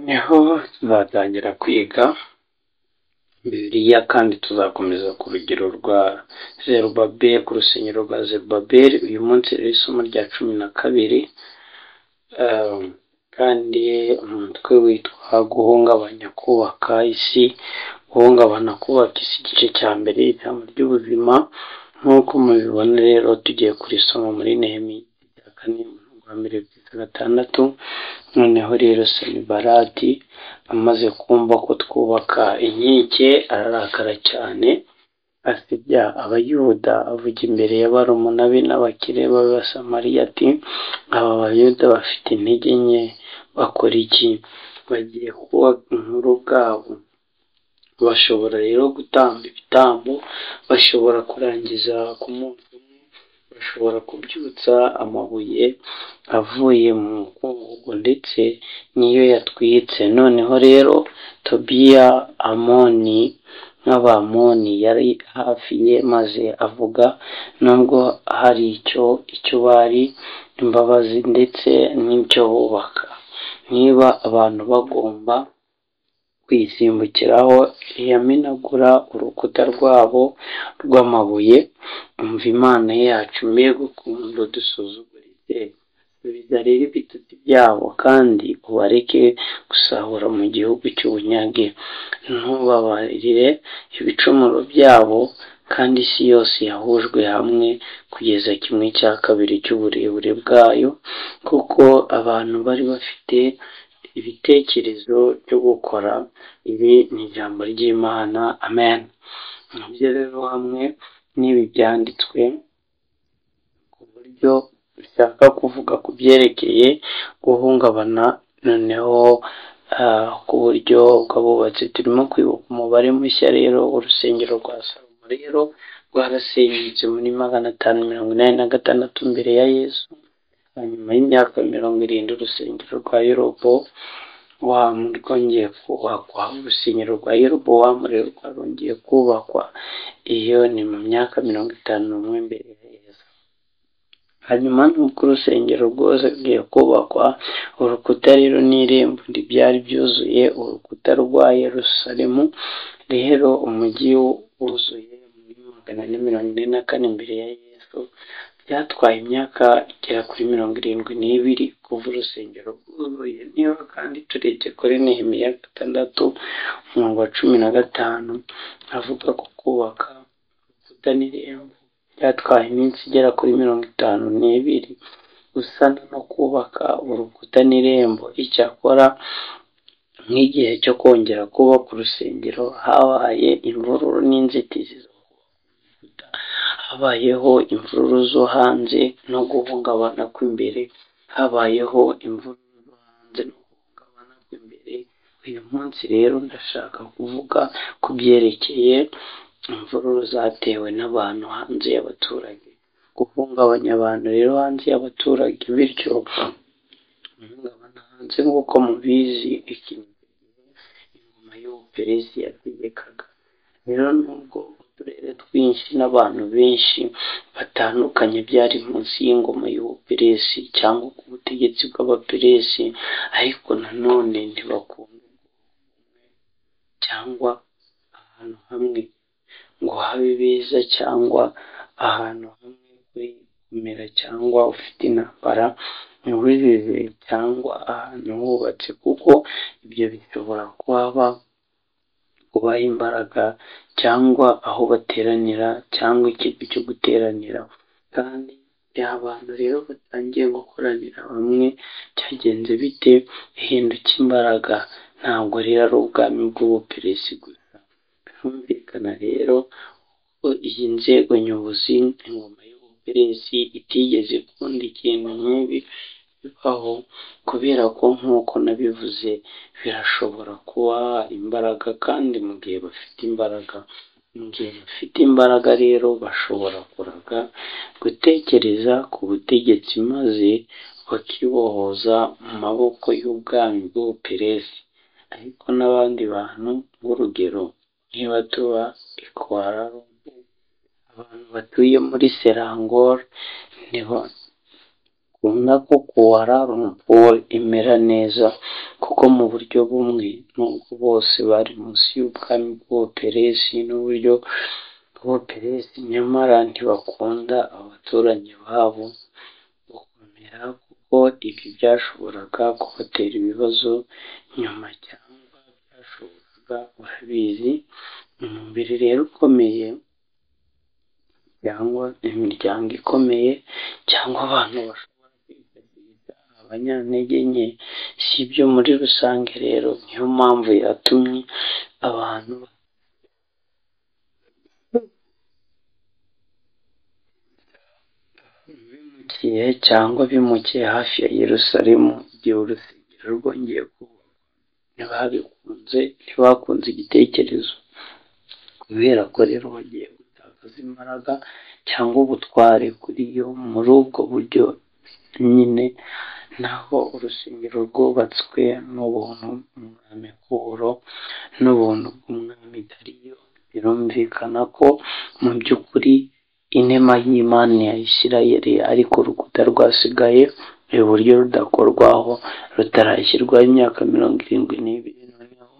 niho tuzatangira kwiga bibiliya kandi tuzakomeza ku rugero rwa zerubabeli ku rusengero rwa zerubabeli uyu munsi rero isomo rya cumi na kabiri ehm, kandi umutwe witwa guhungabanya kubaka isi guhungabana kubaka isi igice cya mbere ijambo ry'ubuzima nk'uko mubibona rero tugiye kurisoma muri nehemi ya kane umurongo wa mbere kugeza gatandatu noneho rero sanibalati amaze kumva ko twubaka inkike ararakara cyane asebya abayuda avuga imbere y'abaromuna be n'abakire b'abasamariya ati aba bayuda bafite intege nke bakora iki bagiye kubaka inkuru ubwabo bashobora rero gutamba ibitambo bashobora kurangiza ku munsi umwe bashobora kubyutsa amabuye avuye mu mukungugu ndetse n'iyo yatwitse noneho rero tobiya amoni nk'abamoni yari hafi ye maze avuga nubwo hari icyo icyo bari imbabazi ndetse n'icyo bubaka niba abantu bagomba kwisimbukiraho yamenagura urukuta rwabo rw'amabuye umva imana yacu mbega ukuntu dusuzuguritse subiza rero ibitutsi byabo kandi ubareke gusahura mu gihugu cy'ubunyage ntubabarire ibicumuro byabo kandi isi yose yahujwe hamwe kugeza kimwe cya kabiri cy'uburebure bwayo kuko abantu bari bafite ibitekerezo byo gukora ibi ni ijambo ry'imana amen nibyo rero hamwe n'ibi byanditswe ku buryo bishaka kuvuga ku byerekeye guhungabana noneho ah, ku buryo bw'abubatsi turimo kwibuka umubare mushya rero urusengero rwa salomo rero rwarasenyutse muri magana atanu mirongo inani na gatandatu mbere ya yesu hanyuma y'imyaka mirongo irindwi urusengero rwa yorobo wamu rwongeye kubakwa urusengero rwa yorobo wamu rero rwarongeye kubakwa iyo ni mu myaka mirongo itanu n'umwe mbere ya yesu hanyuma nuko urusengero rwose rugiye kubakwa urukuta rero n'irembo ntibyari byuzuye urukuta rwa yerusalemu rero umujyi wuzuye muri magana ane mirongo ine na kane mbere ya yesu byatwaye imyaka igera kuri mirongo irindwi n'ibiri kuva urusengero rwuzuye niba kandi turebye kuri nehemiya gatandatu umurongo wa cumi na gatanu avuga ko kubaka urukuta n'irembo byatwaye iminsi igera kuri mirongo itanu n'ibiri gusana no kubaka urukuta n'irembo icyakora nk'igihe cyo kongera kubaka urusengero habaye imvururu n'inzitizi zo kubaka habayeho imvururu zo hanze no guhungabana kw'imbere habayeho imvururu zo hanze no guhungabana kw'imbere uyu munsi rero ndashaka kuvuga ku byerekeye imvururu zatewe n'abantu hanze y'abaturage guhungabanya abantu rero hanze y'abaturage bityo guhungabana hanze nk'uko mubizi ikintu ingoma y'ubuperesi yategekaga rero nubwo uturere twinshi n'abantu benshi batandukanye byari munsi y'ingoma y'ubuperesi cyangwa ku butegetsi bw'abaperesi ariko nanone ntibakunda cyangwa ahantu hamwe ngo habe beza cyangwa ahantu hamwe uri kumera cyangwa ufite intambara ntibujije cyangwa ahantu hubatse kuko ibyo bishobora kuhaba kubaha imbaraga cyangwa aho bateranira cyangwa ikigo cyo guteranira kandi igihe abantu rero batangiye gukoranira bamwe cyagenze bite bihinduka imbaraga ntabwo rero ari ubwami bw'ubuperesi gusa birumvikana rero ko iyi nzego nyobozi ingoma y'ubuperesi itigeze ikunda ikintu nk'ibi bibaho kubera ko nk'uko nabivuze birashobora kuba imbaraga kandi mu gihe bafite imbaraga mu gihe bafite imbaraga rero bashobora kuraga gutekereza ku butegetsi maze bakibohoza mu maboko y'ubwami bw'ubuperesi ariko n'abandi bantu nk'urugero niba tuba ikwara abantu batuye muri serangor nibo bakunda ko kuwara rumpuwe imera neza kuko mu buryo bumwe nubwo bose bari munsi y'ubwami bw'ubuperesi n'uburyo bw'ubuperesi nyamara ntibakunda abaturanyi babo gukomera kuko ibi byashoboraga kubatera ibibazo nyuma cyangwa byashoboraga urabizi umubiri rero ukomeye cyangwa imiryango ikomeye cyangwa abantu bashobora kwifashisha abanyantege nke si ibyo muri rusange rero niyo mpamvu yatumye abantu bimukiye cyangwa bimukiye hafi ya Yerusalemu igihe urusengero rwongeye kubakwa ntibabikunze ntibakunze igitekerezo kubera ko rero bagiye gutakaza imbaraga cyangwa ubutware kuri yo muri ubwo buryo nyine naho urusengero rwubatswe n'ubuntu umwami Kuro n'ubuntu bw'umwami Dariyo birumvikana ko mu by'ukuri inema y'Imana ya Isirayeli ariko urukuta rwasigaye iburyo rudakorwaho rutarashyirwaho imyaka mirongo irindwi n'ibiri noneho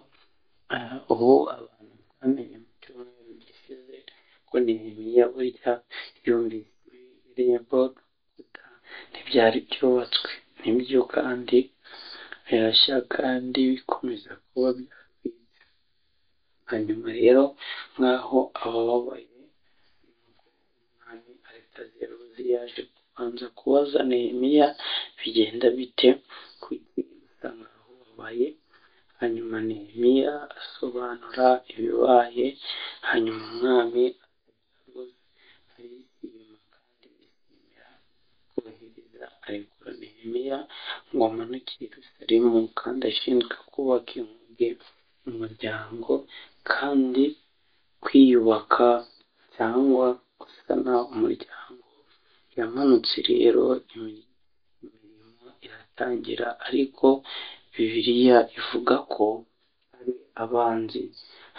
aha, ubu abantu bamenye mu cyumweru gishize ko Nehemiya burya yumvise irembo rukuta ntibyari byubatswe nibyo kandi birashya kandi bikomeza kuba byakwiye hanyuma rero nk'aho abababaye umwami aritazeruzi yaje kubanza kubaza nehemiya bigenda bite kuki usa nkaho wabaye hanyuma nehemiya asobanura ibibaye hanyuma umwami arishima kandi yishimira kohereza arekura nehemiya ngo amanuke i yerusalemu kandi ashinzwe kubaka inkuge umuryango kandi kwiyubaka cyangwa gusana umuryango yamanutse rero imi- imirimo iratangira ariko bibiliya ivuga ko hari abanzi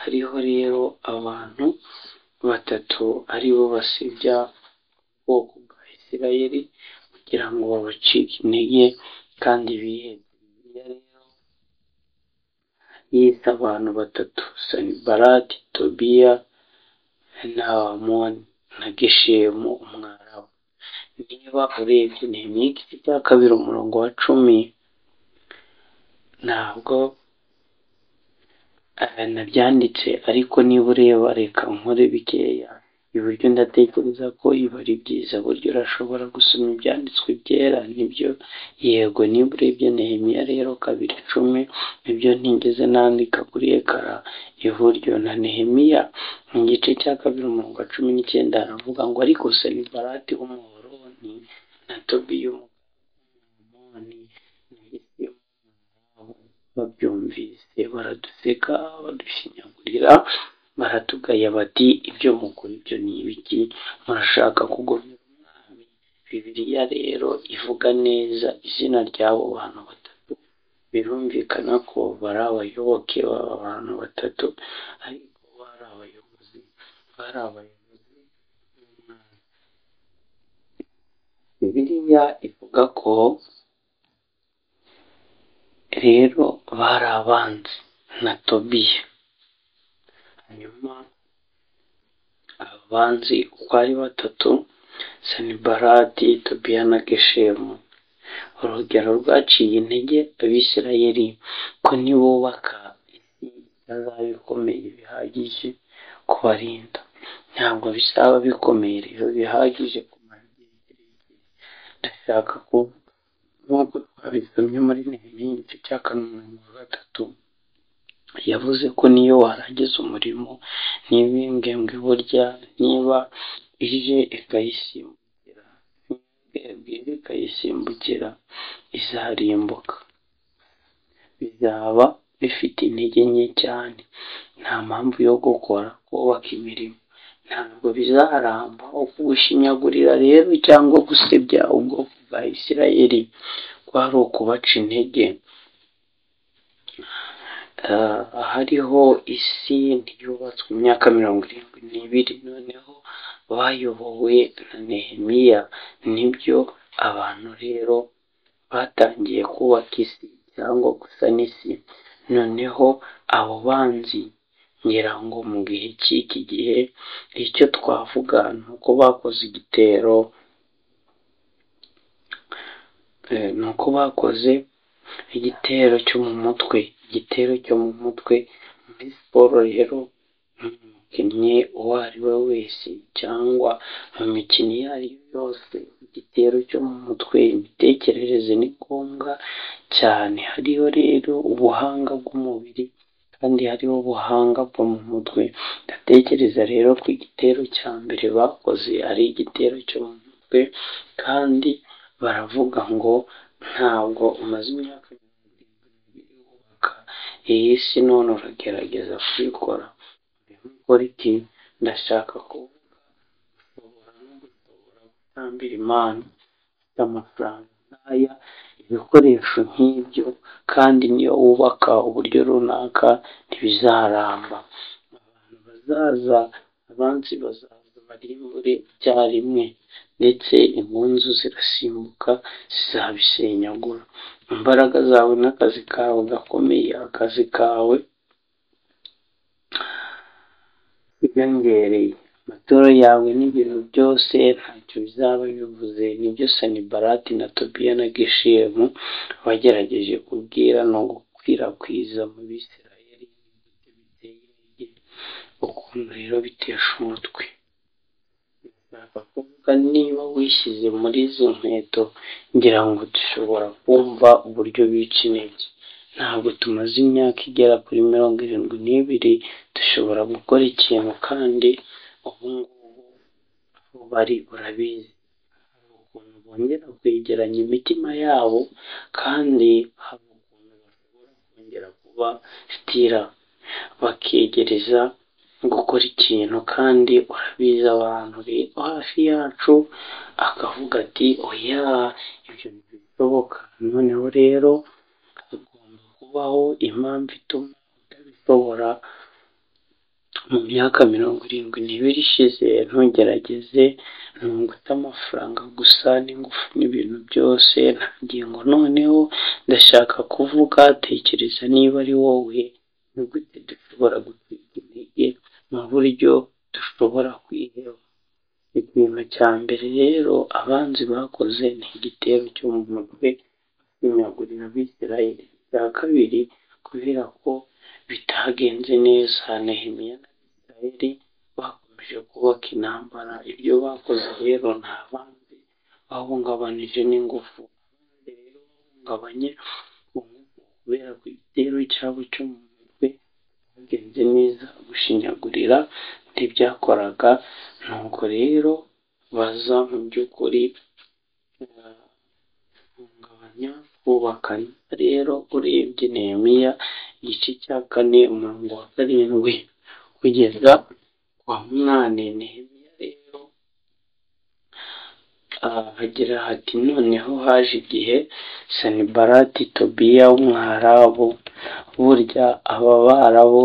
hariho rero abantu batatu ari bo basibya ubwoko bwa isirayeli kugira ngo babacike intege kandi bihebe bibiliya rero yise abantu batatu sanibarati tobiya na Amoni na geshemu umwarabu niba urebye nehemiya igice cya kabiri umurongo wa cumi ntabwo eh, nabyanditse ariko niba ureba reka nkore bikeya iburyo ndatekereza ko ibi ari byiza buryo urashobora gusoma ibyanditswe byera nibyo yego niba urebye nehemiya rero kabiri cumi nibyo ntigeze nandika kuri ekara iburyo na nehemiya mu gice cya kabiri umurongo wa cumi n'icyenda haravuga ngo ariko sanibarati w'umuhoroni na tobiya w'umumoni na yesimu babyumvise baraduseka badushinyagurira baratugaya bati ibyo mukora ibyo ni ibiki murashaka kugomera umwami bibiliya rero ivuga neza izina ry'abo bantu batatu birumvikana ko bari abayoboke b'aba bantu batatu ariko bari abayobozi bari abayobozi b'umwami bibiliya ivuga ko rero bari abanzi na tobiya hanyuma abanzi uko ari batatu sanibarati tobiya na geshemu urugero rwaciye intege abisirayeli ko nibubaka isi itazaba ikomeye bihagije kubarinda ntabwo bizaba bikomeye rero bihagije kumara igihe kirekire ndashaka kuvuga nk'uko twabisomye muri nehemiya igice cya kane umurongo wa gatatu yavuze ko niyo warangiza umurimo niba imbwembwe burya niba ije ikayisimbukira imbwembwe ije ikayisimbukira izarimbuka bizaba bifite intege nke cyane nta mpamvu yo gukora kubaka imirimo ntabwo bizaramba ukubushinyagurira rero cyangwa gusebya ubwoko bwa isirayeli kwari ukubaca intege Ah, hariho isi ntiyubatswe imyaka mirongo irindwi n'ibiri noneho bayobowe na nehemiya nibyo abantu rero batangiye kubaka isi cyangwa gusa n'isi noneho abo banzi ngira ngo mu gihe cy'iki gihe icyo twavuga ni uko bakoze igitero eh, ni uko bakoze igitero cyo mu mutwe igitero cyo mu mutwe muri siporo rero umukinnyi uwo ari we wese cyangwa mu mikino iyo ari yo yose igitero cyo mu mutwe imitekerereze ni ngombwa cyane hariho rero ubuhanga bw'umubiri kandi hariho ubuhanga bwo mu mutwe ndatekereza rero ko igitero cya mbere bakoze ari igitero cyo mu mutwe kandi baravuga ngo ntabwo umaze imyaka mirongo irindwi wubaka iyi si none uragerageza kuyikora gukora iki ndashaka kuvuga ushobora no gushobora gutambira imana ufite amafaranga nk'aya ibikoresho nk'ibyo kandi niyo wubaka uburyo runaka ntibizaramba abantu bazaza abansi bazaza barimbure icyarimwe ndetse impunzu zirasimbuka zizabisenyagura imbaraga zawe n'akazi kawe gakomeye akazi kawe biyongereye amaturo yawe n'ibintu byose ntacyo bizaba bivuze nibyo sanibarati na tobiya na geshemu bagerageje kubwira no gukwirakwiza mu bisirayeli biteye intege ukuntu rero bitesha umutwe ndashaka kuvuga niba wishyize muri izi nkweto ngira ngo dushobora kumva uburyo bica intege ntabwo tumaze imyaka igera kuri mirongo irindwi n'ibiri dushobora gukora ikintu kandi ubu ngubu aho bari urabizi hari ukuntu bongera kwegeranya imitima yabo kandi hari ukuntu bashobora kongera kuba sitira bakegereza gukora ikintu kandi urabizi abantu rero hafi yacu akavuga ati oya ibyo ntibishoboka noneho rero hagomba kubaho impamvu ituma utabishobora mu myaka mirongo irindwi n'ibiri ishize ntugerageze ntungute amafaranga gusa n'ingufu n'ibintu byose ntangiye ngo noneho ndashaka kuvuga tekereza niba ari wowe ni gute dushobora gucika intege mu buryo dushobora kwiheba ikintu cya mbere rero abanzi bakoze ni igitero cyo mu mutwe bimyagurira abisirayeli icya kabiri kubera ko bitagenze neza nehemiya na isirayeli bakomeje kubaka intambara ibyo bakoze rero nta bandi bahungabanije n'ingufu abandi rero bahungabanye ku ngufu kubera ko igitero cyabo cyo mu mutwe bagenze neza gushinyagurira ntibyakoraga nuko rero baza mu by'ukuri bahungabanya kubakana rero urebye nehemiya igice cya kane umurongo wa karindwi kugeza ku wa munani nehemiya rero hagira hati noneho haje igihe sanibarati tobiya w'umwarabu burya aba barabu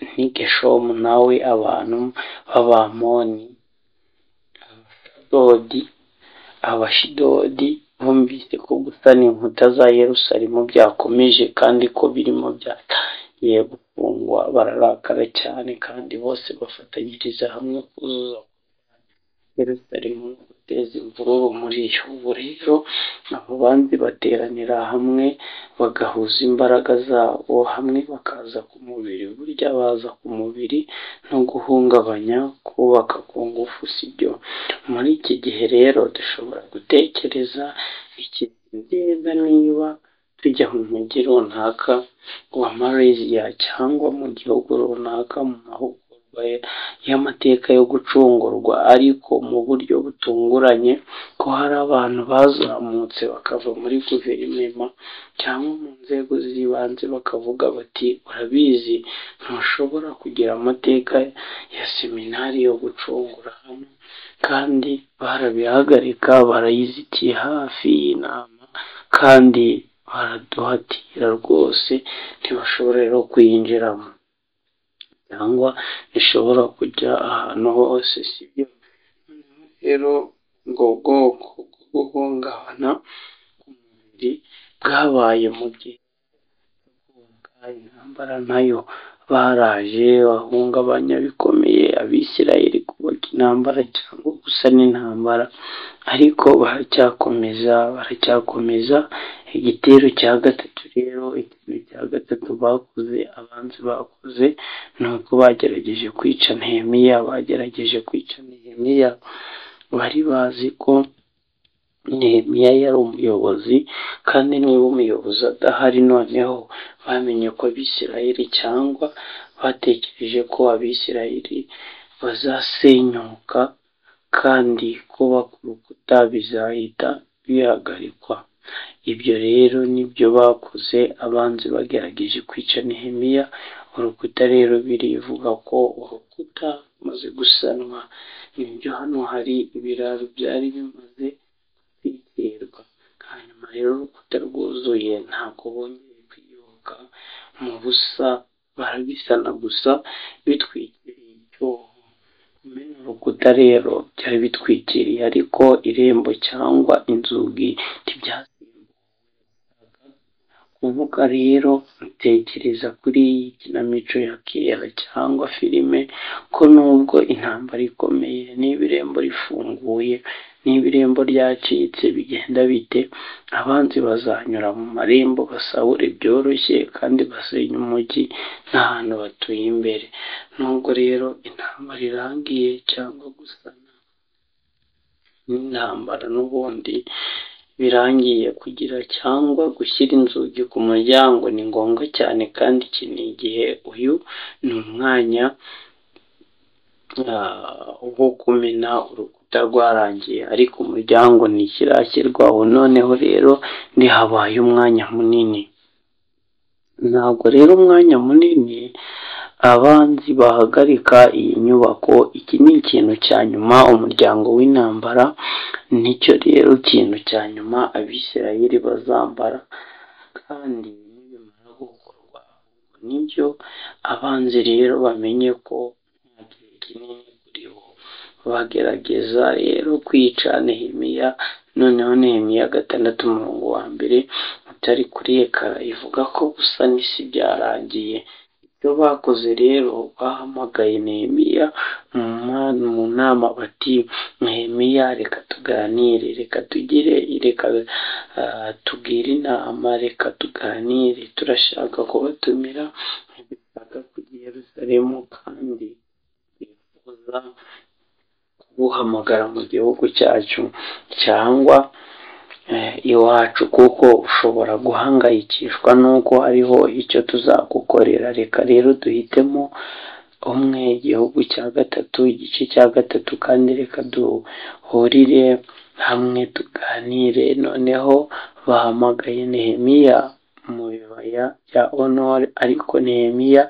ntigeshomu nawe abantu b'abamoni abashidodi abashidodi bumvise ko gusana inkuta za yerusalemu byakomeje kandi ko birimo byatangiye gufungwa bararakara cyane kandi bose bafatanyiriza hamwe kuzuza yerusalemu no guteza imvururu muri yo ubu rero abo banzi bateranira hamwe bagahuza imbaraga zabo hamwe bakaza ku mubiri burya baza ku mubiri no guhungabanya kubaka ku ngufu sibyo muri iki gihe rero dushobora gutekereza neza niba tujya mu mujyi runaka wa malaysia cyangwa mu gihugu runaka mu mahugurwa y'amateka yo gucungurwa ariko mu buryo butunguranye ko hari abantu bazamutse bakava muri guverinoma cyangwa mu nzego z'ibanze bakavuga bati urabizi ntushobora kugira amateka ya seminari yo gucungura hano kandi barabihagarika barayizitiye hafi y'inama kandi baraduhatira rwose ntibashobora rero kuyinjiramo cyangwa ntishobora kujya ahantu hose sibyo rero ubwo bwoko bwo guhungabana ku mubiri bwabaye mu gihe intambara nayo baraje bahungabanya bikomeye abisirayeli kubaka intambara cyangwa gusa n'intambara ariko baracyakomeza baracyakomeza igitero cya gatatu rero ikintu cya gatatu bakoze abanzi bakoze ni uko bagerageje kwica nehemiya bagerageje kwica nehemiya bari bazi ko nehemiya yari umuyobozi kandi niba umuyobozi adahari noneho bamenye ko abisirayeli cyangwa batekereje ko abisirayeli bazasenyuka kandi kuba ku rukuta bizahita bihagarikwa ibyo rero nibyo bakoze abanzi bagerageje kwica nehemiya urukuta rero birivuga ko urukuta rumaze gusanwa nibyo hano hari ibiraro byari bimaze kwiterwa hanyuma rero urukuta rwuzuye ntabwo bongeye kwiyubaka mu busa barabisana gusa bitwikiriye icyobo kumena urukuta rero byari bitwikiriye ariko irembo cyangwa inzugi ntibyasimbuwe kuvuga rero ntekereza kuri iyi kinamico ya kera cyangwa filime ko nubwo intambara ikomeye niba irembo rifunguye niba irembo ryacitse bigenda bite abanzi bazanyura mu marembo basahura byoroshye kandi basenya umujyi n'ahantu batuye imbere nubwo rero intambara irangiye cyangwa gusana n'intambara n'ubundi birangiye kugira cyangwa gushyira inzugi ku muryango ni ngombwa cyane kandi iki ni igihe uyu ni umwanya wo kumena urukuta rwarangiye ariko umuryango ntikirashyirwaho noneho rero ntihabaye umwanya munini ntabwo rero umwanya munini abanzi bahagarika iyi nyubako iki ni ikintu cya nyuma umuryango w'intambara nicyo rero ikintu cya nyuma abisirayeli bazambara kandi nibimara gukorwa nibyo abanzi rero bamenye ko nta gihe kinini kuribo bagerageza rero kwica nehemiya noneho nehemiya gatandatu umurongo wa mbere utari kuri ekara ivuga ko gusa n'isi byarangiye ibyo bakoze rero bahamagaye nehemiya mu nama bati nehemiya reka tuganire reka tugire reka tubwire inama reka tuganire turashaka kubatumira ntibishaka kujya i yerusalemu kandi twifuza kubuhamagara mu gihugu cyacu cyangwa iwacu kuko ushobora guhangayikishwa n'uko hariho icyo tuzagukorera reka rero duhitemo umwe igihugu cya gatatu igice cya gatatu kandi reka duhurire hamwe tuganire noneho bahamagaye nehemiya mu bibaya bya onore ariko nehemiya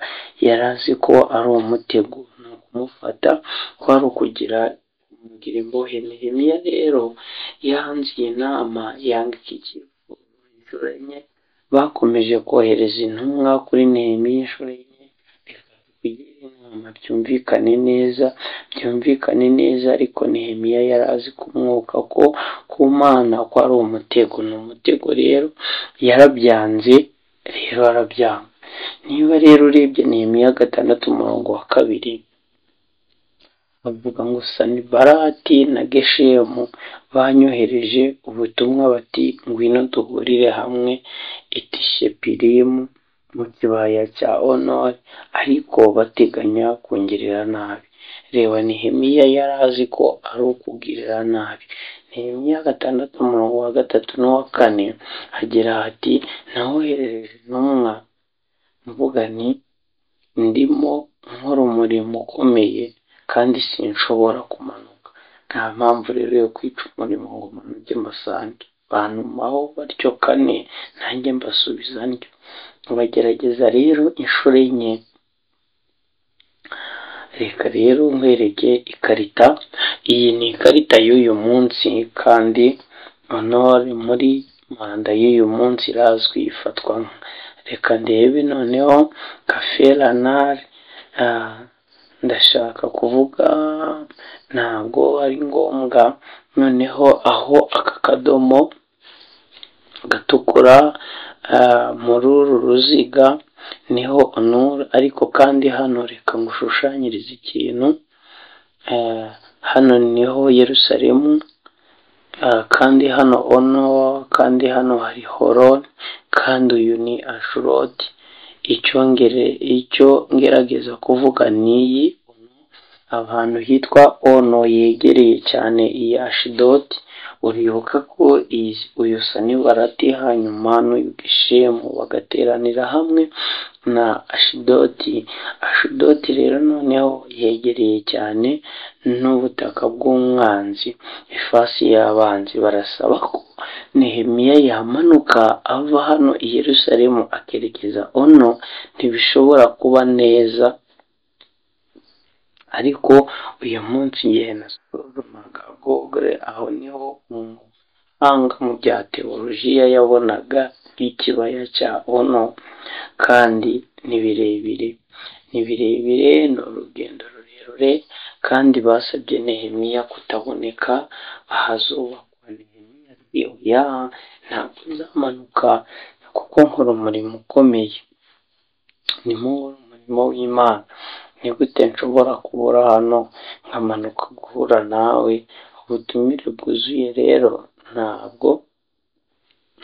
yari azi ko ari umutego ni ukumufata kwari ukugira kugira imbohe nehemiya rero yanze iyi nama yanga iki cyifuzo inshuro enye bakomeje kohereza intumwa kuri nehemiya inshuro enye reka tugire inama byumvikane neza byumvikane neza ariko nehemiya yari azi ku mwuka ko ku mana ko ari umutego ni umutego rero yarabyanze rero arabyanga niba rero urebye nehemiya gatandatu umurongo wa kabiri bavuga ngo sanibarati na geshemu banyohereje ubutumwa bati ngwino duhurire hamwe etishepirimu mu kibaya cya onore ariko bateganya kungirira nabi reba nehemiya yari azi ko ari ukugirira nabi nehemiya gatandatu umurongo wa gatatu n'uwa kane agira ati nawoherereje intumwa mvuga nti ndimo nkora umurimo ukomeye kandi sinshobora kumanuka nta mpamvu rero yo kwica umurimo ngo manuke mbasange bantumaho batyo kane nanjye mbasubiza ndyo bagerageza rero inshuro enye reka rero nkwereke ikarita iyi ni ikarita y'uyu munsi kandi honore muri manda y'uyu munsi irazwi ifatwa reka ndebe noneho kaferanari ndashaka kuvuga ntabwo ari ngombwa noneho aho aka kadomo gatukura muri uru ruziga niho onura ariko kandi hano reka ngushushanyirize ikintu eh, hano niho yerusalemu eh, kandi hano ono kandi hano hari horoni kandi uyu ni ashuroti icyo ngere icyo ngerageza kuvuga niyi ahantu hitwa ono yegereye cyane iyi ashidoti uribuka ko iyi uyu sanibarati hanyuma n'uyu gishemu bagateranira hamwe na ashidoti ashidoti rero noneho yegereye cyane n'ubutaka bw'umwanzi ifasi y'abanzi barasaba ko nehemiya yamanuka ava hano i yerusalemu akerekeza ono ntibishobora kuba neza ariko uyu munsi ngiye nasuzumaga gogore aho niho umuhanga mu bya tewolojiya yabonaga ikibaya cya ono kandi ni birebire ni birebire ni urugendo rurerure kandi basabye nehemiya kutaboneka ahazubakwa nehemiya ati oya ntabwo nzamanuka kuko nkora umurimo ukomeye ni mu umurimo w'imana ni gute nshobora kubura hano nkamanuka guhura nawe ubutumire bwuzuye rero ntabwo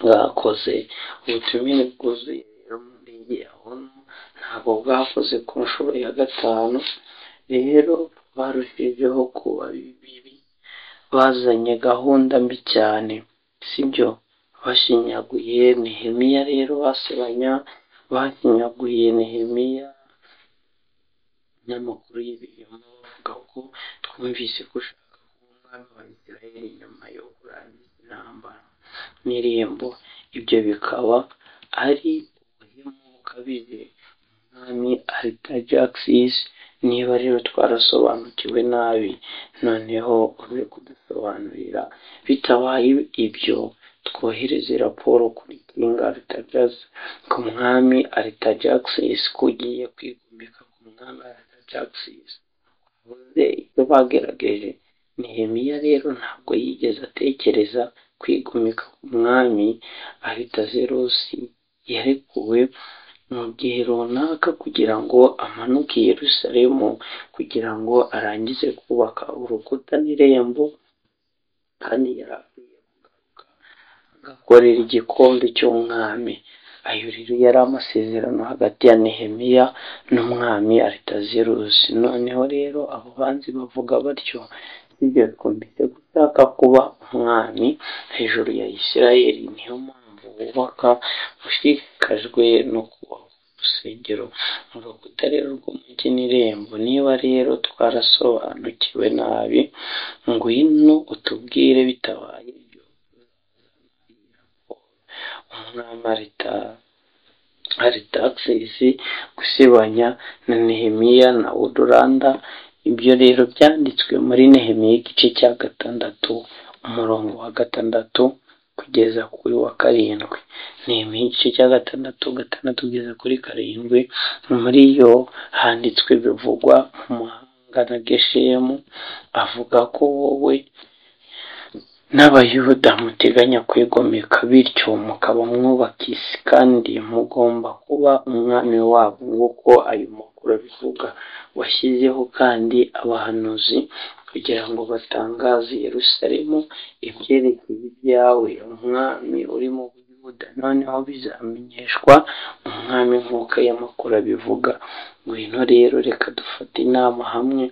bwakoze ubutumire bwuzuye rero mu murenge yabona ntabwo bwakoze ku nshuro ya gatanu rero barushijeho kuba bibi bazanye gahunda mbi cyane sibyo bashinyaguye nehemiya rero basebanya bashinyaguye nehemiya n'amakuru y'ibinyoma bavuga ko twumvise ko ushaka kuba umwami wa Isirayeli nyuma yo kurangiza intambara n'irembo ibyo bikaba ari ubuhemu bukabije umwami aritajakisisi niba rero twarasobanukiwe nabi noneho uje kudusobanurira bitabaye ibyo twohereze raporo kuri kinga aritajasi ku mwami aritajakisisi kugiye kwigumika ku mwami aritajakisisi uvuze icyo bagerageje nehemiya rero ntabwo yigeze atekereza kwigumika ku mwami aritazerosi yarekuwe mu gihe runaka kugira ngo amanuke i Yerusalemu kugira ngo arangize kubaka urukuta n'irembo kandi yari akwiye kugaruka agakorera igikombe cy'umwami ayo rero yari amasezerano hagati ya nehemiya n'umwami aritazerusi noneho rero abo banzi bavuga batyo ibyo twumvise gushaka kuba umwami hejuru ya isirayeli niyo mpamvu wubaka ushishikajwe no kubaka urusengero mu rukuta rero rw'umujyi n'irembo niba rero twarasobanukiwe nabi ngwino utubwire bitabaye ibyo umwami arita aritagisisi gusebanya na nehemiya na uduranda ibyo rero byanditswe muri nehemiya igice cya gatandatu umurongo wa gatandatu kugeza kuri wa karindwi nehemiya igice cya gatandatu gatandatu kugeza kuri karindwi muri yo handitswe bivugwa mu mahanga na geshemu avuga ko wowe n'abayuda muteganya kwigomeka bityo mukaba mwubakisi kandi mugomba kuba umwami wabo nk'uko ayo makuru abivuga washyizeho kandi abahanuzi kugira ngo batangaze Yerusalemu ibyerekeye ibyawe umwami uri mu buyuda noneho bizamenyeshwa umwami nk'uko ayo makuru abivuga ngwino rero reka dufate inama hamwe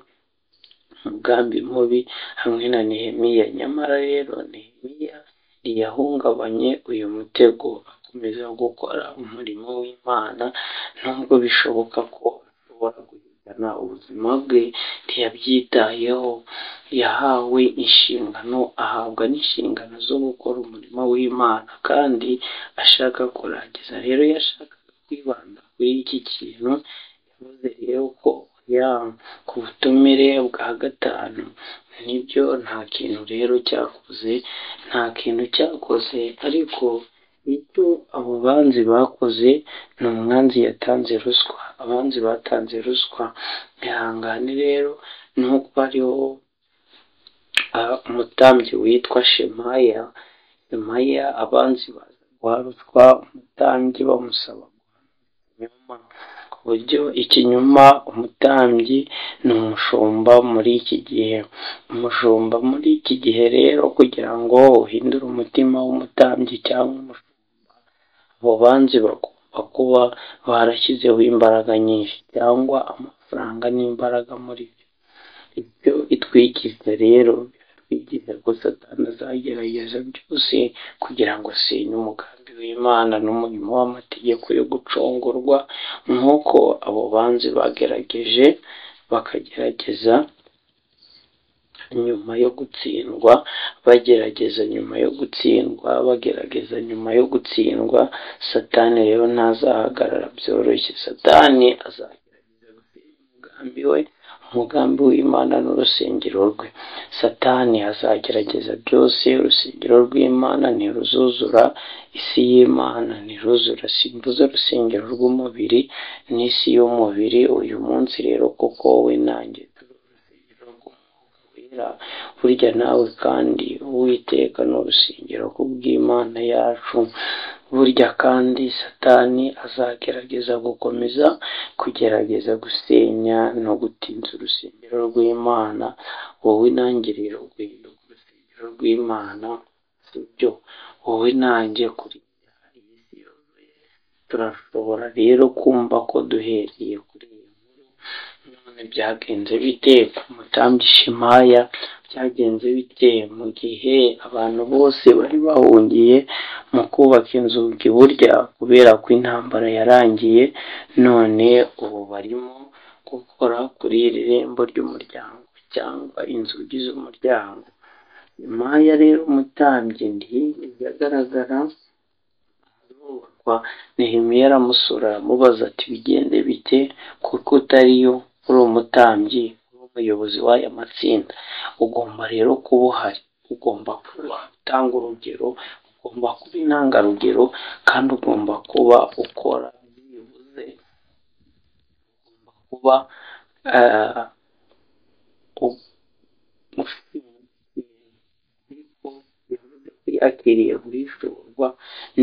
umugambi mubi hamwe na nehemiya nyamara rero nehemiya ntiyahungabanye uyu mutego akomeza gukora umurimo w'imana nubwo bishoboka ko ashobora guhitana ubuzima bwe ntiyabyitayeho yahawe inshingano ahabwa n'inshingano zo gukora umurimo w'imana kandi ashaka kurangiza rero yashakaga kwibanda kuri iki kintu yavuze rero ko ya ku butumire bwa gatanu nibyo nta kintu rero cyakoze nta kintu cyakoze ariko icyo abo banzi bakoze ni umwanzi yatanze ruswa abanzi batanze ruswa ihangane rero nuko hariho umutambyi witwa shemaya shemaya abanzi baza guha ruswa umutambyi bamusaba ikinyoma ku buryo ikinyoma umutambyi ni umushumba muri iki gihe umushumba muri iki gihe rero kugira ngo uhindure umutima w'umutambyi cyangwa umushumba abo banzi bagomba kuba barashyizeho imbaraga nyinshi cyangwa amafaranga n'imbaraga muri byo ibyo itwikiza rero biratwikiza ko satani azagerageza byose kugira ngo asenye umugambi w'imana n'umurimo w'amategeko yo gucungurwa nk'uko abo banzi bagerageje bakagerageza nyuma yo gutsindwa bagerageza nyuma yo gutsindwa bagerageza nyuma yo gutsindwa satani rero ntazahagarara byoroshye satani azagerageza gusenya umugambi we umugambi w'imana n'urusengero rwe satani azagerageza byose urusengero rw'imana ntiruzuzura isi y'imana ntiruzura simvuze urusengero rw'umubiri n'isi y'umubiri uyu munsi rero kuko we nanjye turi urusengero rw'umwuka wera burya nawe kandi uwiteka ni urusengero kubw'imana yacu burya kandi satani azagerageza gukomeza kugerageza gusenya no gutinza urusengero rw'imana wowe ntangiriro guhinduka urusengero rw'imana si byo wowe nanjye kuri iyi si yuzuye turashobora rero kumva ko duhereye kuri iyi nkuru none byagenze bite umutambyi shimaya byagenze bite mu gihe abantu bose bari bahungiye mu kubaka inzugi burya kubera ko intambara yarangiye none ubu barimo gukora kuri iri rembo ry'umuryango cyangwa inzugi z'umuryango imaya rero umutambyi ntiyagaragara nehemiya aramusura aramubaza ati bigende bite kuko utariyo uri umutambyi umuyobozi w'aya matsinda ugomba rero kuba uhari ugomba kuba utanga urugero ugomba kuba intangarugero kandi ugomba kuba ukora byibuze ugomba kuba yakiriye guhishurwa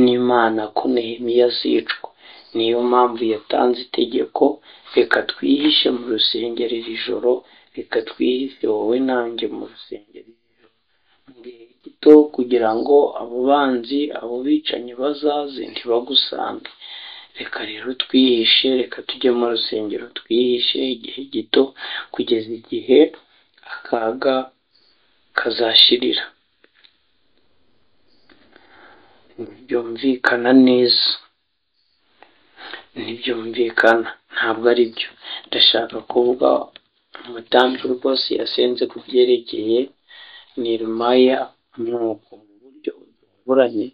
n'imana ko nehemiya azicwa niyo mpamvu yatanze itegeko reka twihishe mu rusengero iri joro reka twihishe wowe nanjye mu rusengero mu gihe gito kugira ngo abo banzi abo bicanyi bazaze ntibagusange reka rero twihishe reka tujye mu rusengero twihishe igihe gito kugeza igihe akaga kazashirira byumvikana neza ntibyumvikana ntabwo ari byo ndashaka kuvuga umutambi rwose yasenze ku byerekeye nirumaya ni uko mu buryo butunguranye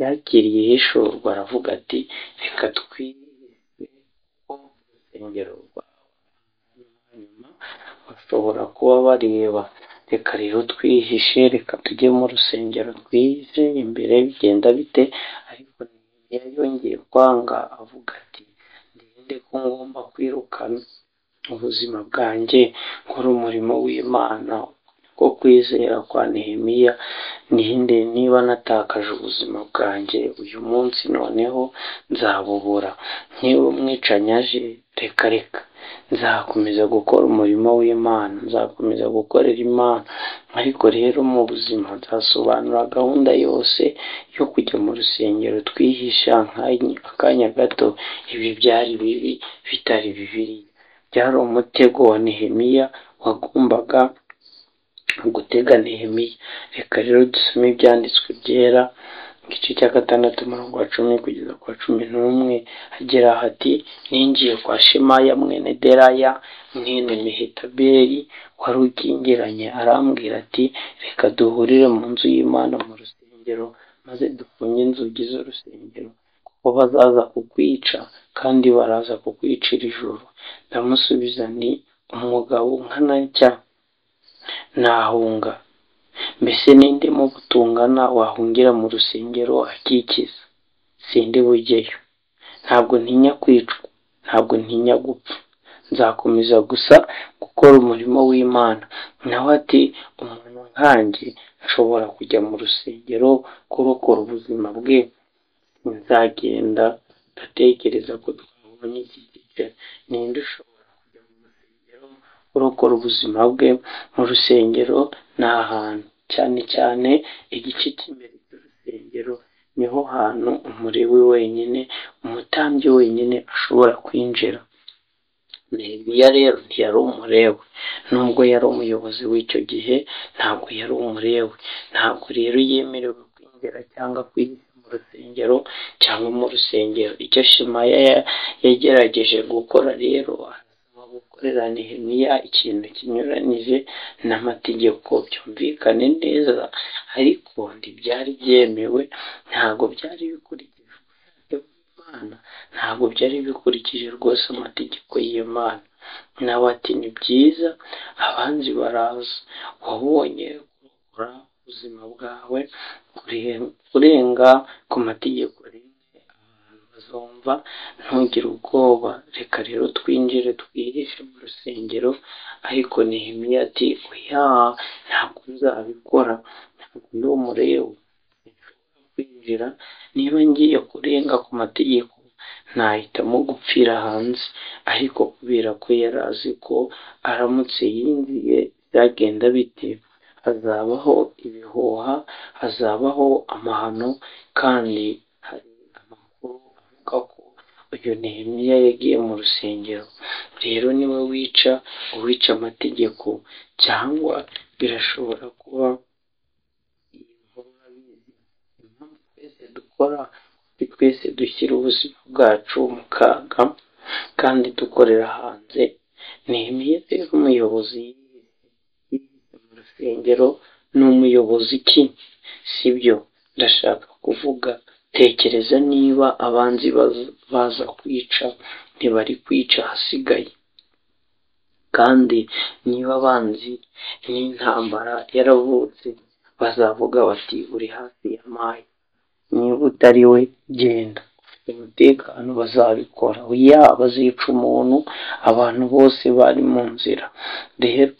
yakiriye ihishurwa aravuga ati reka twirinde ko urusengero rwawe hanyuma bashobora kuba bareba reka rero twihishe reka tujye mu rusengero twihishe imbere bigenda bite ariko yongeye kwanga avuga ati ndende ko ngomba kwirukana ubuzima bwanjye nkora umurimo w'imana ko kwizera kwa nehemiya nihinde niba natakaje ubuzima bwanjye uyu munsi noneho nzabubura niba umwicanyi aje reka reka nzakomeza gukora umurimo w'imana nzakomeza gukorera imana ariko rero mu buzima nzasobanura gahunda yose yo kujya mu rusengero twihisha akanya gato ibi byari bibi bitari bibiriya byari umutego wa nehemiya wagombaga gutega nehemiya reka rero dusome ibyanditswe byera igice cya gatandatu umurongo wa cumi kugeza ku wa cumi n'umwe agira hati ninjiye kwa shemaya mwene deraya mwene mehetaberi wari ukingiranye arambwira ati reka duhurire mu nzu y'imana mu rusengero maze dufunge inzugi z'urusengero kuko bazaza kukwica kandi baraza kukwicira ijoro ndamusubiza ni umugabo nkanacya nahunga mbese ninde mu butungana wahungira mu rusengero akikiza sindi bujyeyo ntabwo ntinya kwicwa ntabwo ntinya gupfa nzakomeza gusa gukora umurimo w'imana nawe ati umuntu nkanjye ashobora kujya mu rusengero kurokora ubuzima bwe nzagenda ndatekereza ko twabona muri iki gice ninde ushobora kujya mu rusengero urokora ubuzima bwe mu rusengero ni ahantu cyane cyane igice cy'imbere cy'urusengero niho hantu umurewe wenyine umutambyi wenyine ashobora kwinjira Nehemiya rero ntiyari umurewe nubwo yari umuyobozi w'icyo gihe ntabwo yari umurewe ntabwo rero yemerewe kwinjira cyangwa kwihisha mu rusengero cyangwa mu rusengero icyo shemaya ya- yagerageje gukora rero arasaba gukorera nehemiya ikintu kinyuranyije n'amategeko byumvikane neza ariko ntibyari byemewe ntabwo byari bikurikije ubushake bw'imana ntabwo byari bikurikije rwose amategeko y'imana nawe ati ni byiza abanzi baraza wabonye kurokora ubuzima bwawe kure- kurenga ku mategeko rimwe abantu bazumva ntugire ubwoba reka rero twinjire twihishe mu rusengero ariko nehemiya ati oya ntabwo nzabikora ntabwo ndi umurewe nshobora kwinjira niba ngiye kurenga ku mategeko nahitamo gupfira hanze ariko kubera ko yari azi ko aramutse yinjiye byagenda bite hazabaho ibihuha hazabaho amahano kandi hari amakuru avuga ko uyu nehemiya yagiye mu rusengero rero niwe wica uwica amategeko cyangwa birashobora kuba iyi nkuru urabizi impamvu twese dukora kuko twese dushyira ubuzima bwacu mu kaga kandi dukorera hanze nehemiya rero umuyobozi yihishe mu rusengero ni umuyobozi ki sibyo ndashaka kuvuga tekereza niba abanzi baz- baza kwica ntibari kwica ahasigaye kandi niba abanzi n'intambara yaravutse bazavuga bati uri hafi ya mayi niba utari we genda ufite umutekano bazabikora ya bazica umuntu abantu bose bari mu nzira rero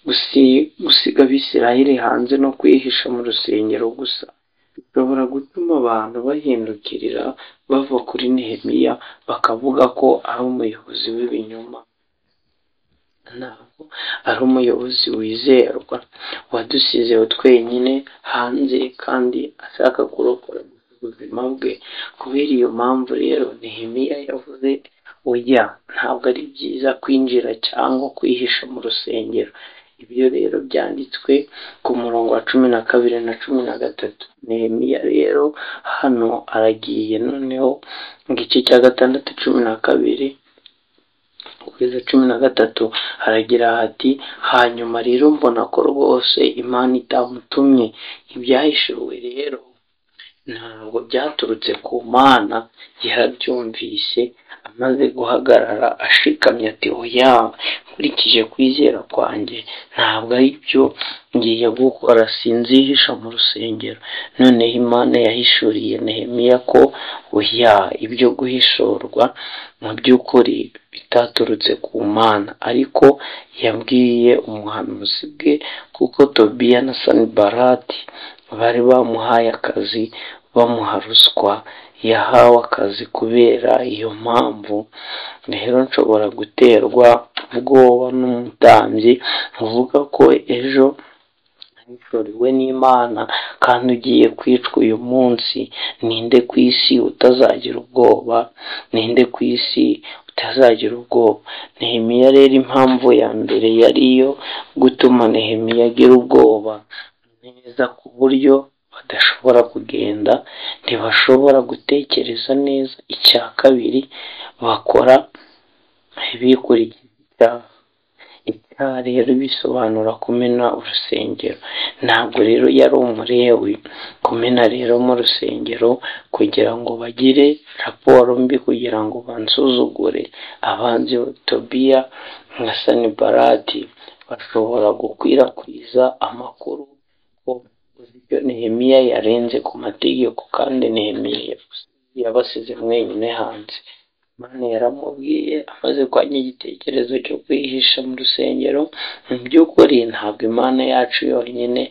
gusi- gusiga abisirayeli hanze no kwihisha mu rusengero gusa bishobora gutuma abantu bahindukirira bava kuri nehemiya bakavuga ko ari umuyobozi w'ibinyoma ntabwo ari umuyobozi wizerwa wadusize twenyine hanze kandi ashaka kurokora ubuzima bwe kubera iyo mpamvu rero nehemiya yavuze oya ntabwo ari byiza kwinjira cyangwa kwihisha mu rusengero ibyo rero byanditswe ku murongo wa cumi na kabiri na cumi na gatatu nehemiya rero hano aragiye noneho mu gice cya gatandatu cumi na kabiri kugeza cumi na gatatu haragira hati hanyuma rero mbona ko rwose imana itamutumye ibyahishuriwe rero ntabwo byaturutse ku mana yarabyumvise amaze guhagarara ashikamye ati oya nkurikije kwizera kwanjye ntabwo ari byo ngiye gukora sinzihisha mu rusengero noneho imana yahishuriye nehemiya ko oya ibyo guhishurwa mu by'ukuri bitaturutse ku mana ariko yabwiye umuhanuzi bwe kuko tobiya na sanibarati bari bamuhaye akazi bamuha ruswa yahawe akazi kubera iyo mpamvu rero nshobora guterwa ubwoba n'umutambyi uvuga ko ejo wahishuriwe n'imana kandi ugiye kwicwa uyu munsi ninde ku isi utazagira ubwoba ninde ku isi utazagira ubwoba nehemiya rero impamvu ya mbere yari iyo gutuma nehemiya agira ubwoba neza ku buryo badashobora kugenda ntibashobora gutekereza neza icya kabiri bakora bikurikije icyaha icyaha rero bisobanura kumena urusengero ntabwo rero yari umurewe kumena rero mu rusengero kugira ngo bagire raporo mbi kugira ngo bansuzugure abanzi tobiya nka sanibarati bashobora gukwirakwiza amakuru ko uburyo nehemiya yarenze ku mategeko kandi nehemiya yabasize mwenyine hanze imana yaramubwiye amaze kwanya igitekerezo cyo kwihisha mu rusengero mu by'ukuri ntabwo imana yacu yonyine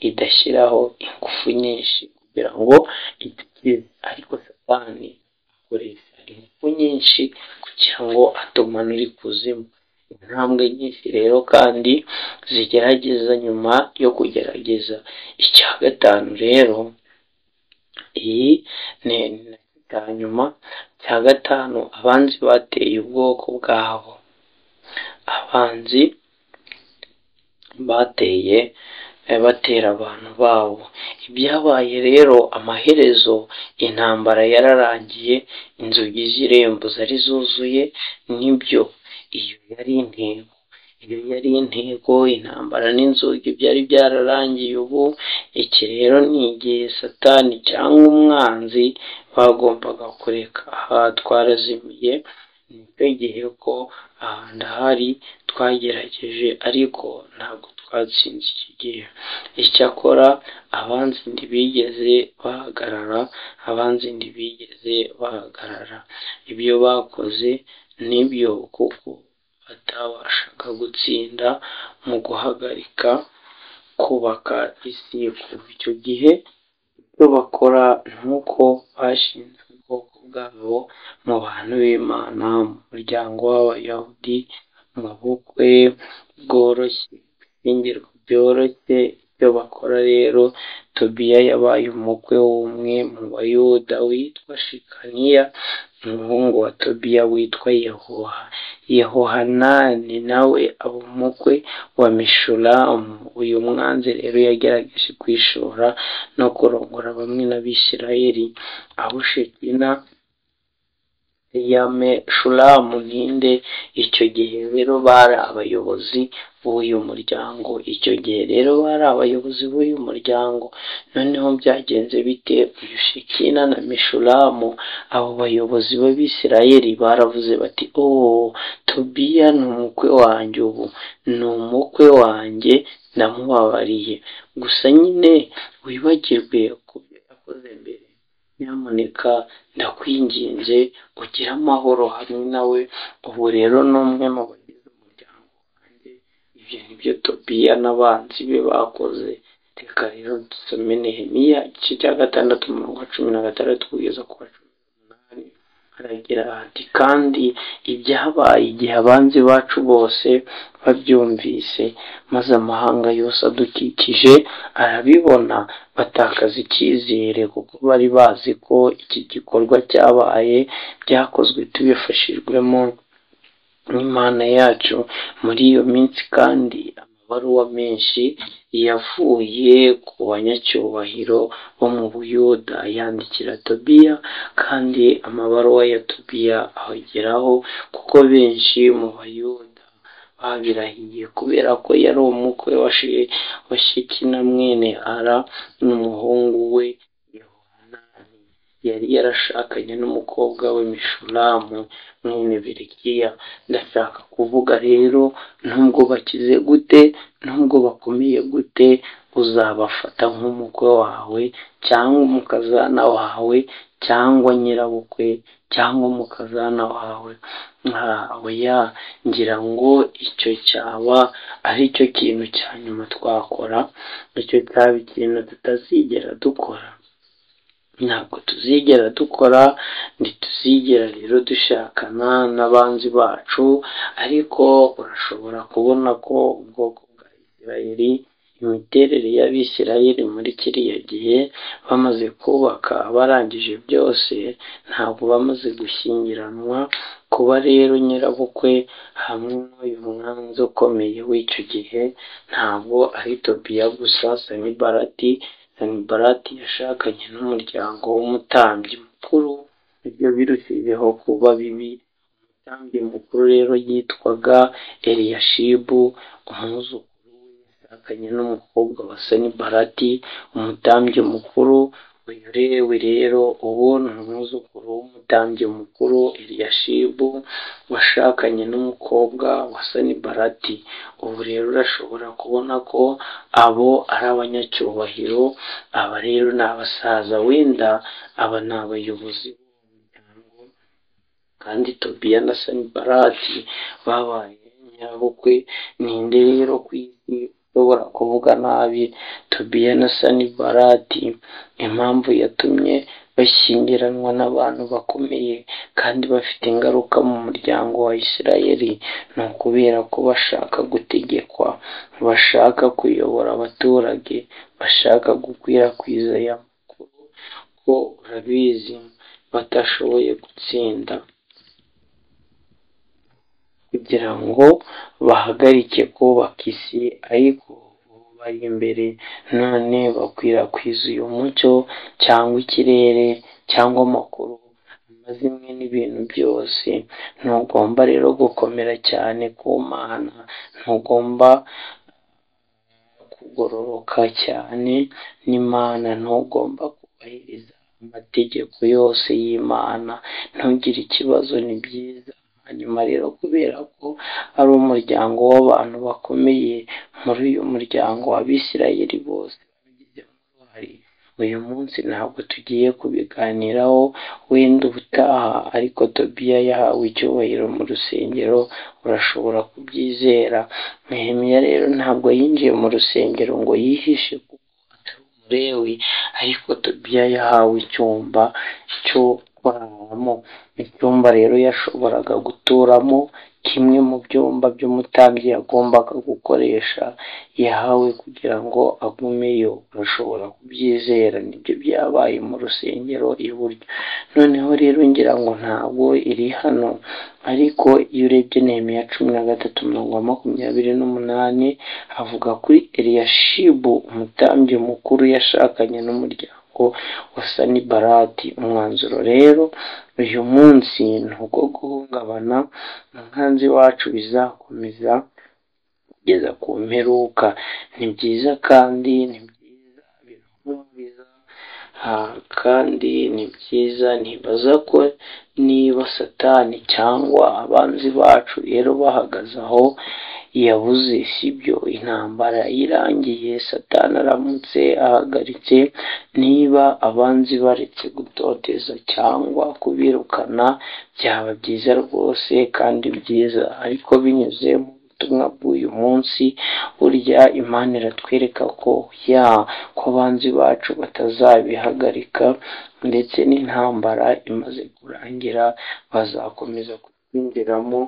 idashyiraho ingufu nyinshi kugira ngo idukize ariko satani akoresha ingufu nyinshi ngo atumanure ikuzimu intambwe nyinshi rero kandi zigerageza nyuma yo kugerageza icya gatanu rero iyi ni bwa nyuma cya gatanu abanzi bateye ubwoko bwabo abanzi bateye batera abantu babo ibyabaye rero amaherezo intambara yararangiye inzugi z'irembo zari zuzuye nibyo iyo yari intego iyo yari intego intambara n'inzugi byari byararangiye ubu iki rero ni igihe satani cyangwa umwanzi bagombaga kureka aha twarazimiye nicyo gihe ko aha ndahari twagerageje ariko ntabwo twatsinze iki gihe icyakora abanzi ntibigeze bahagarara abanzi ntibigeze bahagarara ibyo bakoze nibyo kuko batabashaga gutsinda mu guhagarika kubaka isi kuva icyo gihe icyo bakora ni uko bashinze ubwoko bwabo mu bantu b'imana mu muryango w'abayahudi mu bukwe bworoshye ibishyingirwa byoroshye ibyo bakora rero tobiya yabaye umukwe w'umwe mu bayuda witwa shikaniya umuhungu wa tobiya witwa yehoha yehohanani nawe aba umukwe wa mishulamu uyu mwanzi rero yagerageje kwishora no kurongora bamwe n'abisirayeli aho shekina yameshulamu ninde icyo gihe rero bari abayobozi b'uyu muryango icyo gihe rero bari abayobozi b'uyu muryango noneho byagenze bite uyu shekina na meshulamu abo bayobozi b'abisirayeli baravuze bati oh tobiya ni umukwe wanjye ubu ni umukwe wanjye ndamubabariye gusa nyine wibagirwe ku byo yakoze mbere nyamuneka ndakwinginze ugire amahoro hamwe nawe ubu rero ni umwe mu bagize umuryango wanjye ibyo ni byo tobiya n'abanzi be bakoze reka rero dusome nehemiya igice cya gatandatu umurongo wa cumi na gatandatu kugeza ku wa cumi n'umunani haragira hati kandi ibyabaye igihe abanzi bacu bose babyumvise maze amahanga yose adukikije arabibona batakaza icyizere kuko bari bazi ko iki gikorwa cyabaye byakozwe tubifashijwemo n'imana yacu muri iyo minsi kandi amabaruwa menshi yavuye ku banyacyubahiro bo mu buyuda yandikira tobiya kandi amabaruwa ya tobiya ahageraho kuko benshi mu bayuda babirahiye kubera ko yari umukwe wa shekina mwene ara n'umuhungu we yohanani yari yarashakanye n'umukobwa we mishulamu mwene birikiya ndashaka kuvuga rero nubwo bakize gute nubwo bakomeye gute uzabafata nk'umukwe wawe cyangwa umukazana wawe cyangwa nyirabukwe cyangwa umukazana wawe oya ngira ngo icyo cyaba ari cyo kintu cya nyuma twakora icyo cyaba ikintu tutazigera dukora ntabwo tuzigera dukora ntituzigera rero dushakana n'abanzi bacu ariko urashobora kubona ko ubwoko bwa isirayeli imiterere y'abisirayeli muri kiriya gihe bamaze kubaka barangije byose ntabwo bamaze gushyingiranwa kuba rero nyirabukwe hamwe n'uyu mwanzi ukomeye w'icyo gihe ntabwo ari tobiya gusa sanibarati sanibarati yashakanye n'umuryango w'umutambyi mukuru ibyo birushijeho kuba bibi umutambyi mukuru rero yitwaga eliyashibu umwuzukuru akanye n'umukobwa wa sanibarati umutambyi mukuru uyu rewe rero ubu ni umwuzukuru w'umutambyi mukuru eliyashibu washakanye n'umukobwa wa sanibarati ubu rero urashobora kubona ko abo ari abanyacyubahiro aba rero ni abasaza wenda aba ni abayobozi kandi tobiya na sanibarati babaye nyabukwe ninde rero ku isi ushobora kuvuga nabi tobiya na sanibarati impamvu yatumye bashyingiranwa n'abantu bakomeye kandi bafite ingaruka mu muryango wa isirayeli ni ukubera ko bashaka gutegekwa bashaka kuyobora abaturage bashaka gukwirakwiza aya makuru ko urabizi batashoboye gutsinda kugira ngo bahagarike kubaka isi ariko ubu bari imbere none bakwirakwiza uyu mucyo cyangwa ikirere cyangwa amakuru amazimwe n'ibintu byose ntugomba rero gukomera cyane ku mana ntugomba kugororoka cyane n'imana ntugomba kubahiriza amategeko yose y'imana ntugire ikibazo ni byiza hanyuma rero kubera ko ari umuryango w'abantu bakomeye muri uyu muryango w'abisirayeli bose babigizemo uruhare uyu munsi ntabwo tugiye kubiganiraho wenda ubutaha ariko tobiya yahawe icyubahiro mu rusengero urashobora kubyizera Nehemiya rero ntabwo yinjiye mu rusengero ngo yihishe kuko atari umurewi ariko tobiya yahawe icyumba cyo kuraramo icyumba rero yashoboraga guturamo kimwe mu byumba by'umutambyi yagombaga gukoresha yahawe kugira ngo agumeyo urashobora kubyizera nibyo byabaye mu rusengero iburyo noneho rero ngira ngo ntabwo iri hano ariko iyo urebye nehemiya cumi na gatatu mirongo makumyabiri n'umunani havuga kuri eriyashibu umutambyi mukuru yashakanye n'umuryango wa sanibarati umwanzuro rero uyu munsi ni uwo guhungabana umwanzi wacu bizakomeza kugeza ku mperuka ni byiza kandi ni byiza birahumuriza kandi ni byiza ntibaza ko niba satani cyangwa abanzi bacu rero bahagaze aho yabuze sibyo intambara irangiye satani aramutse ahagaritse niba abanzi baretse gutoteza cyangwa kubirukana byaba byiza rwose kandi byiza ariko binyuze mu butumwa bw'uyu munsi burya imana iratwereka ko ya ko abanzi bacu batazabihagarika ndetse n'intambara imaze kurangira bazakomeza kubinjiramo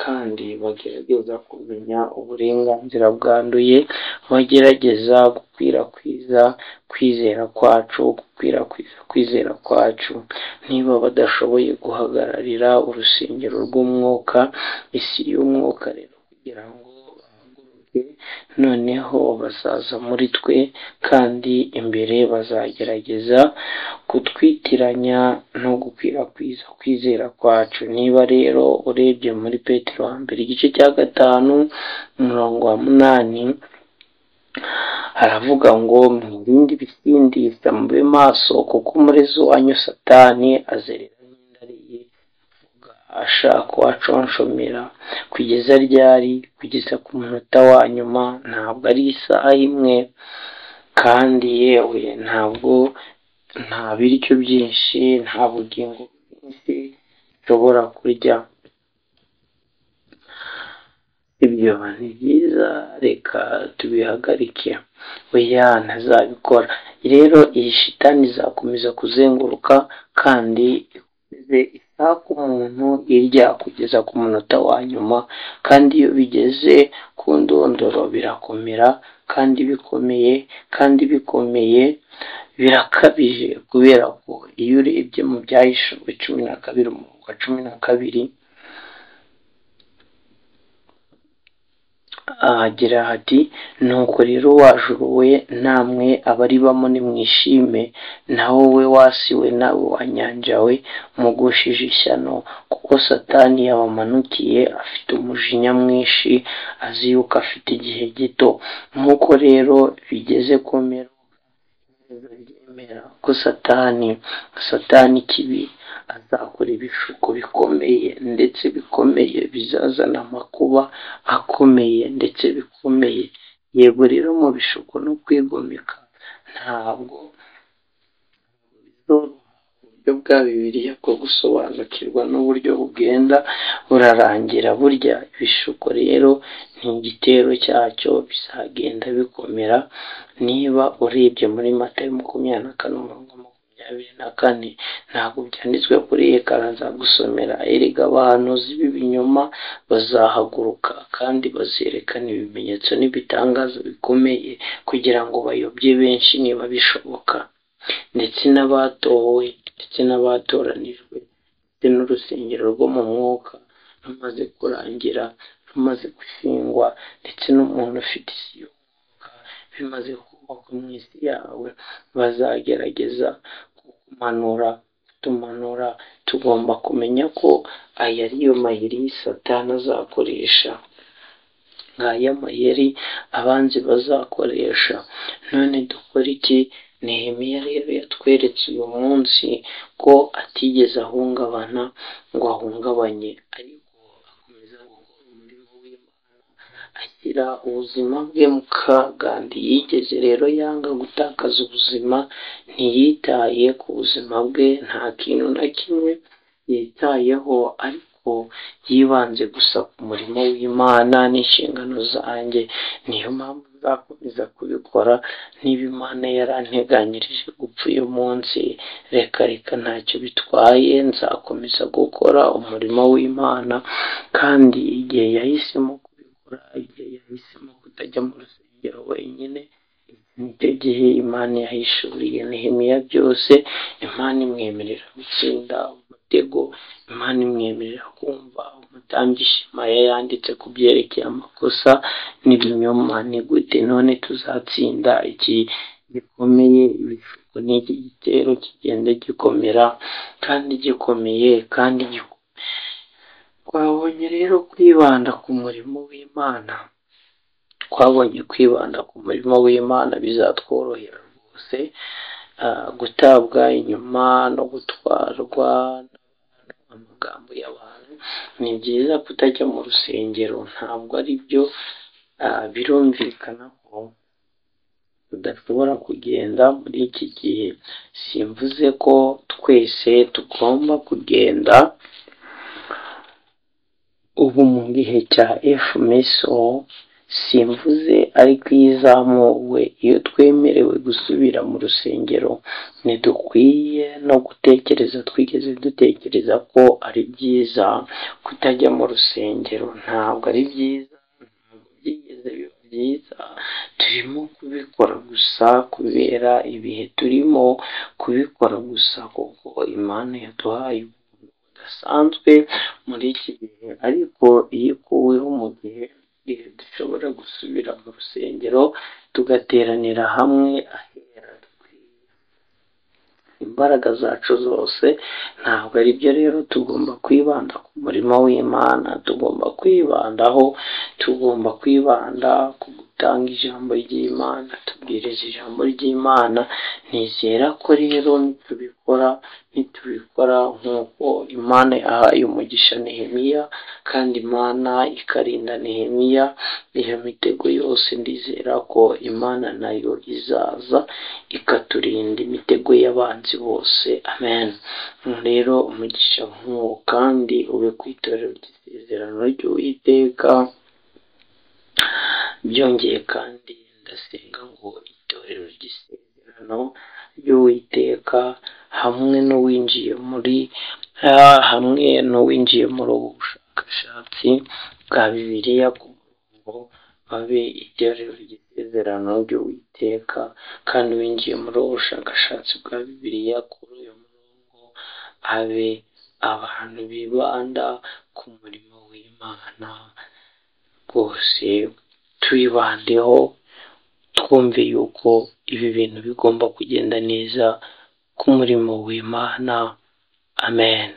kandi bagerageza kumenya uburenganzira bwanduye bagerageza gukwirakwiza kwizera kwacu gukwirakwiza kwizera kwacu niba badashoboye guhagararira urusengero rw'umwuka isi y'umwuka rero kugira ngo bahaguruke noneho bazaza muri twe kandi imbere bazagerageza kutwitiranya no gukwirakwiza kwizera kwacu niba rero urebye muri petero hambere igice cya gatanu umurongo wa munani haravuga ngo mwirinde ibisindisa mube maso kuko umurezi wanyu satani azerera nk'indariye ashaka uwaconshomera kugeza ryari kugeza ku munota wa nyuma ntabwo ari isaha imwe kandi yewe ntabwo nta biryo byinshi nta bugingo bwinshi ushobora kurya ibyo ni byiza reka tubihagarike oya ntazabikora rero iyi shitani izakomeza kuzenguruka kandi ikomeze ishaka umuntu irya kugeza ku munota wa nyuma kandi iyo bigeze ku ndondoro birakomera kandi bikomeye kandi bikomeye birakabije kubera ko iyo urebye mu byahishijwe cumi na kabiri umurongo wa cumi na kabiri ahagira hati nuko rero wajuru we namwe abaribamo nimwishime nawe we wasi we nawe wanyanja we mugushije ishyano kuko satani yabamanukiye afite umujinya mwinshi azi yuko afite igihe gito nk'uko rero bigeze kumera ryemera ko satani satani ikibi azakora ibishuko bikomeye ndetse bikomeye bizazana amakuba akomeye ndetse bikomeye yego rero mu bishuko no kwigomeka ntabwo uburyo bwa bibiriya bwo gusobanukirwa n'uburyo bugenda burarangira burya ibishuko rero ni igitero cyacyo bizagenda bikomera niba urebye muri mata makumyabiri na kane umurongo makumyabiri na kane ntabwo byanditswe kuri ekara nzagusomera erega abahanuzi b'ibinyoma bazahaguruka kandi bazerekana ibimenyetso n'ibitangaza bikomeye kugira ngo bayobye benshi niba bishoboka ndetse n'abatowe ndetse n'abatoranijwe ndetse n'urusengero rwo mu mwuka rumaze kurangira rumaze gushingwa ndetse n'umuntu ufite isi y'umwuka bimaze kubakwa mu isi yawe bazagerageza kumanura tumanura tugomba kumenya ko aya ariyo mayeri satani azakoresha nk'aya mayeri abanzi bazakoresha none dukora iki Nehemiya rero yatweretse uyu munsi ko atigeze ahungabana ngo ahungabanye ariko akomeza gukora umurimo w'Imana ashyira ubuzima bwe mu kaga ntiyigeze rero yanga gutakaza ubuzima ntiyitaye ku buzima bwe nta kintu na kimwe yitayeho ariko yibanze gusa ku murimo w'Imana n'inshingano zanjye niyo mpamvu nzakomeza kubikora niba Imana yaranteganyirije gupfa uyu munsi reka reka ntacyo bitwaye nzakomeza gukora umurimo w'Imana kandi igihe yahisemo kubikora igihe yahisemo kutajya mu rusengero wenyine nicyo gihe Imana yahishuriye Nehemiya byose Imana imwemerera gutsinda umutego Imana imwemerera kumva umutambyi Shemaya yanditse ku byerekeye amakosa n'ibinyoma ni gute none tuzatsinda iki gikomeye ibishuko n'iki gitero kigenda gikomera kandi gikomeye kandi gikomeye twabonye rero kwibanda ku murimo w'Imana twabonye kwibanda ku murimo w'Imana bizatworohera rwose gutabwa inyuma no gutwarwa amagambo y'abantu ni byiza kutajya mu rusengero ntabwo ari byo birumvikana ko tudashobora kugenda muri iki gihe simvuze ko twese tugomba kugenda ubu mu gihe cya efumeso simvuze ariko iyo izamuwe iyo twemerewe gusubira mu rusengero ntidukwiye no gutekereza twigeze dutekereza ko ari byiza kutajya mu rusengero ntabwo ari byiza byigeze biba byiza turimo kubikora gusa kubera ibihe turimo kubikora gusa kuko imana yaduhaye ubuntu budasanzwe muri iki gihe ariko iyo ikuweho mu gihe dushobora gusubira mu rusengero tugateranira hamwe ahera imbaraga zacu zose ntabwo ari byo rero tugomba kwibanda ku murimo w'imana tugomba kwibandaho tugomba kwibanda ku gutanga ijambo ry'imana tubwiriza ijambo ry'imana nizera ko rero nitubikora nitubikora nk'uko imana yahaye umugisha nehemiya kandi imana ikarinda nehemiya iyo mitego yose ndizera ko imana nayo izaza ikaturinda imitego y'abanzi bose amen rero umugisha nk'uwo kandi ube ku itorero ry'isezerano ry'uwiteka byongeye kandi ndasenga ngo itorero ry'isezerano ry'uwiteka hamwe n'uwinjiye muri hamwe n'uwinjiye muri ubu bushakashatsi bwa bibiliya ku murongo babe itorero ry'isezerano ry'uwiteka kandi uwinjiye muri ubu bushakashatsi bwa bibiliya kuri uyu murongo abe abantu bibanda ku murimo w'imana rwose tuyibandeho twumve yuko ibi bintu bigomba kugenda neza ku murimo w'imana amen